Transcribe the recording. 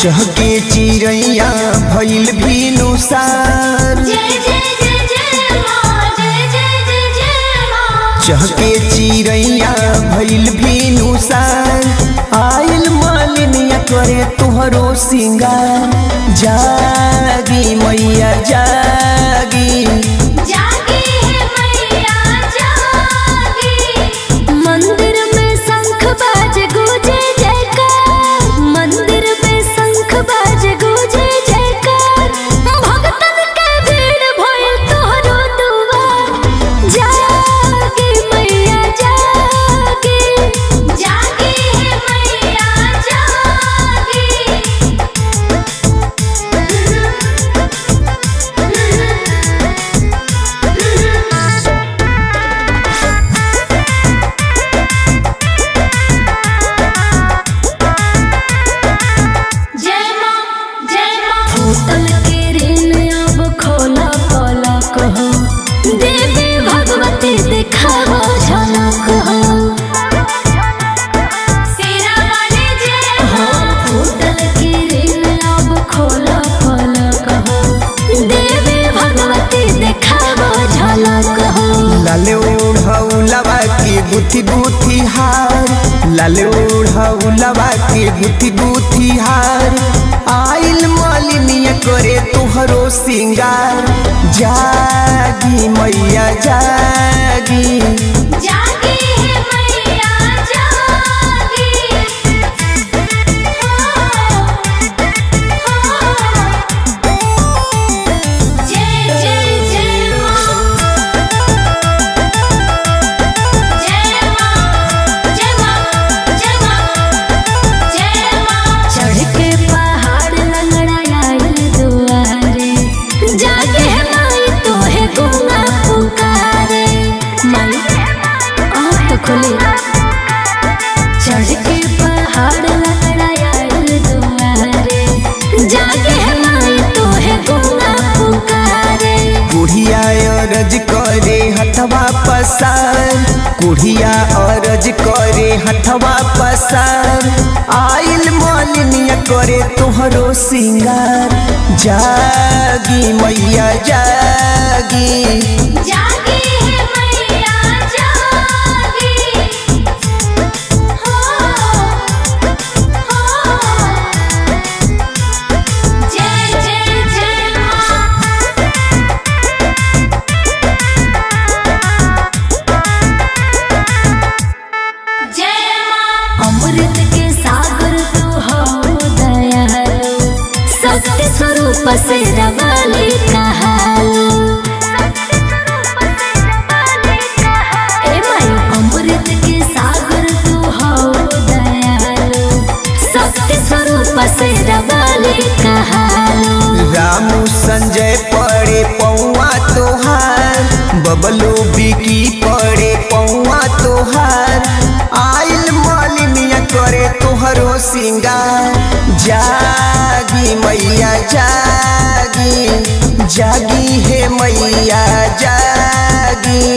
चहके चिड़ैया भइल भीनुसार जय जय जय जय माँ जय जय जय जय माँ चहके चिड़ैया भइल भीनुसार आइल मालिनिया करे तुहरो सिंगार जागी मैया जागी जागी है मैया जागी मंदिर में शंख बाज गूंजे जयकार मंदिर में शंख बाज गूंजे जयकार भक्तन के भीड़ भइल तोहरो दुआर जागी मैया जागी जागी है मैया जागी जय माँ जय माँ फूटल के ऋण अब खोला खोला कहो देवी भगवती दिखावा झलक हो सेरा वाले जय हो फूटल के ऋण अब खोला खोला कहो देवी भगवती दिखावा झलक हो लाले ओढ़ौलवा के गुथी गुथी हार लाले ओढ़ौलवा के गुथी गुथी हार आइल मालिनिया करे तुहरो सिंगार जागी मैया जागी जागी है मैया जागी जय जय जय माँ जय माँ जय माँ जय माँ जय माँ चढ़ के पहाड़ लंगड़ायल दुआरे जागे है माई तोहे गुंगा पुकारे माई आँख तो खोली चढ़ के पहाड़ लंगड़ायल दुआरे जागे है माई तोहे गुंगा पुकारे कुढ़िया अरज करे हथवा पसार कुढ़िया अरज करे हथवा पसार आइल मालिनिया करे तुहरो सिंगार जागी मैया जागी जागी है मैया जागी हो हो जय जय जय माँ जय माँ अमृत के सागर तू हो दयालु शक्ति स्वरूप से रवाली कहालू ए माई अमृत के सागर तू हो दयालु शक्ति स्वरूप से रवाली कहालू रामू संजय पड़े पौआ तोहार बबलू बिकी पड़े पौआ तोहार आइल मालिनिया करे तोहरो सिंगार जागी मैया जागी जागी हे मैया जागी